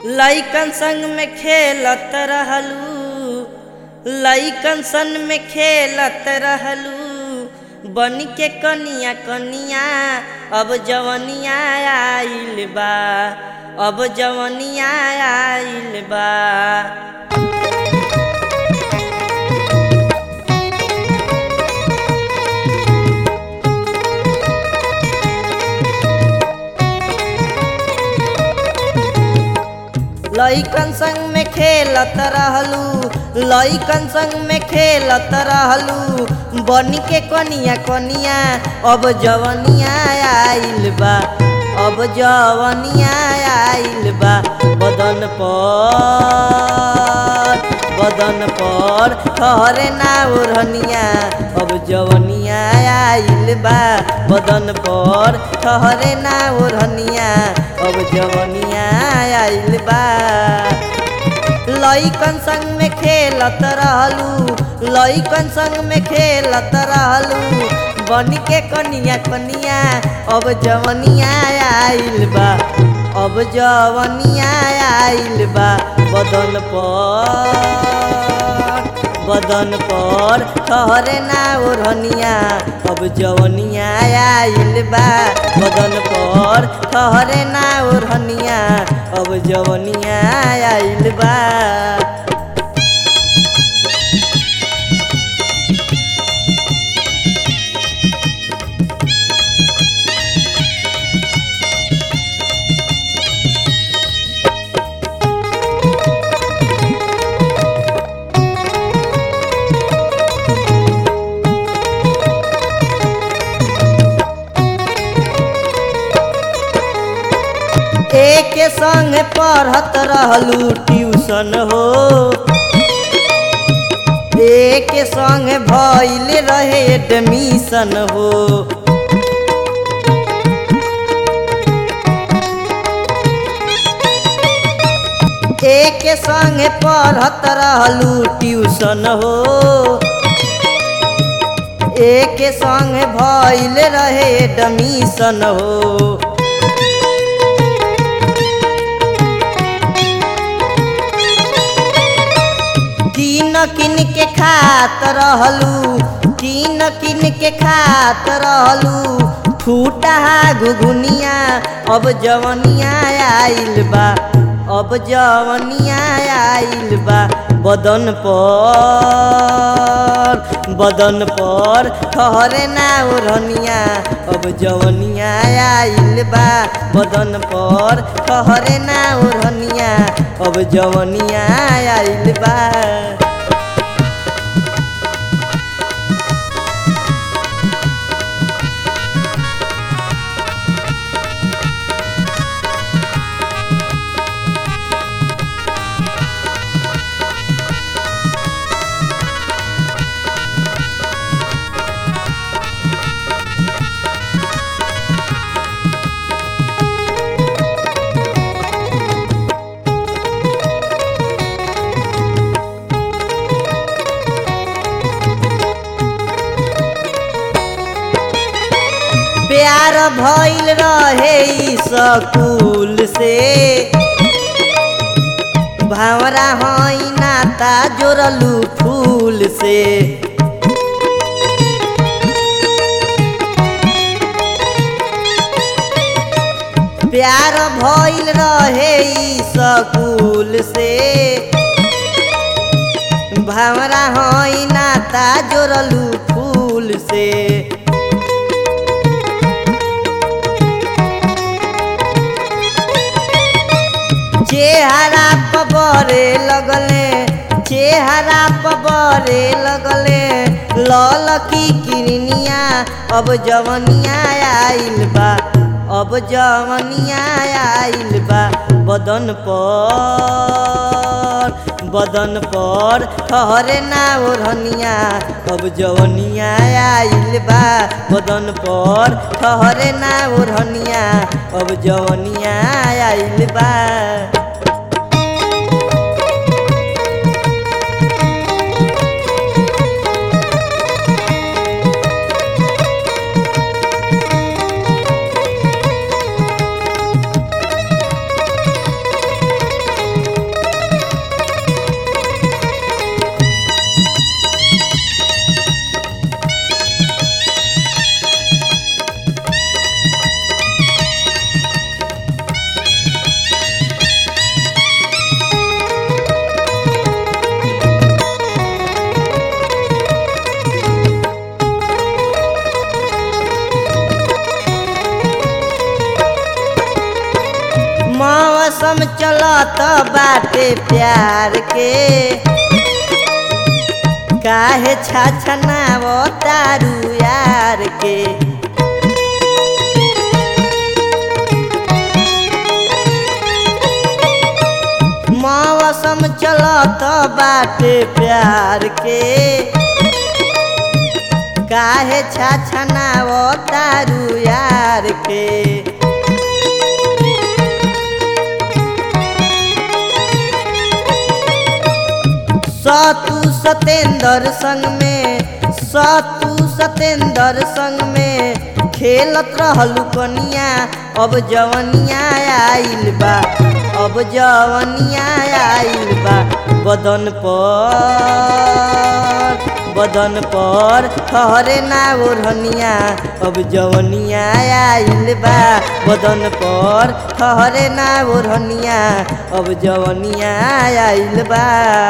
लइकन संग में खेलत रहलू लइकन संग में खेलत रहलू बन के कनिया कनिया अब जवनिया आइल बा अब जवनिया आइल बा लइकन संग में खेलत रहलू लइकन संग में खेलत रहलू बन के कनिया कनिया अब जवनिया आइल बा अब जवनिया आइल बा बदन पर बदन पर ठहरे ना ओढ़निया अब जवनिया आइल बा बदन पर ठहरे ना ओढ़निया अब जवनिया आइल बा लइकन संग में खेलत रहलू लइकन संग में खेलत रहलू बन के कनिया कनिया अब जवनिया आइल बा अब जवनिया आइल बा बदन पर बदन पर ठहरे ना ओढ़निया अब जवनिया आइल बा बदन पर ठहरे ना ओढ़निया अब जवनिया आइल बा एक संग पढ़त रहलू ट्यूशन हो एक संग भइल रहे एडमिशन हो एक संग पढ़त रहलू ट्यूशन हो एक संग भइल रहे एडमिशन हो किन किन के खात रहलू किन किन के खात रहलू फूटा घुघुनिया अब जवनिया आइल बा अब जवनिया आइल बा बदन पर बदन पर ठहरे ना ओढ़निया अब जवनिया आइल बा बदन पर ठहरे ना ओढ़निया अब जवनिया आइल बा प्यार भइल रहे ई स्कूल से भावरा हई नाता जोड़लू फूल से प्यार भइल रहे ई स्कूल से भावरा हई नाता जोड़लू फूल से चेहरा पबरे लगले चेहरा पबरे लगले लल की किरनिया अब जवनिया आइल बा अब जवनिया आइल बा बदन पर बदन पर ठहरे ना ओढ़निया अब जवनिया आइल बा बदन पर ठहरे ना ओढ़निया अब जवनिया आइल बा मौसम चलत बाटे प्यार के काहे छाछनाव तारू यार के मौसम चलत बाटे प्यार के काहे छाछनाव तारू यार के सतु सतेंद्र संग में सतु सतेंद्र संग में खेलत रहलू कनिया अब जवनिया आइल बा अब जवनिया आइल बा बदन पर बदन पर ठहरे ना ओढ़निया अब जवनिया आइल बा बदन पर ठहरे ना ओढ़निया अब जवनिया आइल बा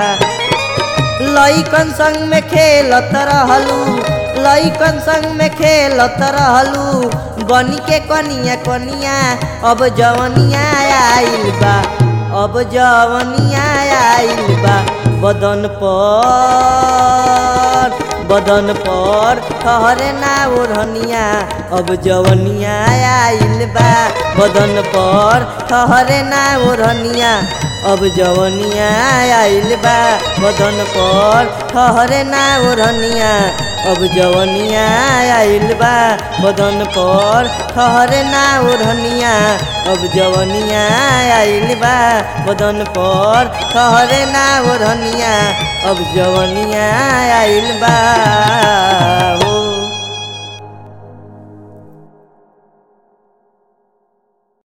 लइकन संग में खेलत रहलू लइकन संग में खेलत रहलू बनी के कनिया कनिया अब जवनिया आइल बा अब जवनिया आइल बा बदन पर बदन पर ठहरे ना ओढ़निया अब जवनिया आइल बा बदन पर ठहरे ना ओढ़निया अब जवनिया आइल बा बदन पर ठहरे ना ओढ़निया अब जवनिया आइल बा बदन पर ठहरे ना ओढ़निया अब जवनिया आइल बा बदन पर ठहरे ना ओढ़निया अब जवनिया आइल बा हो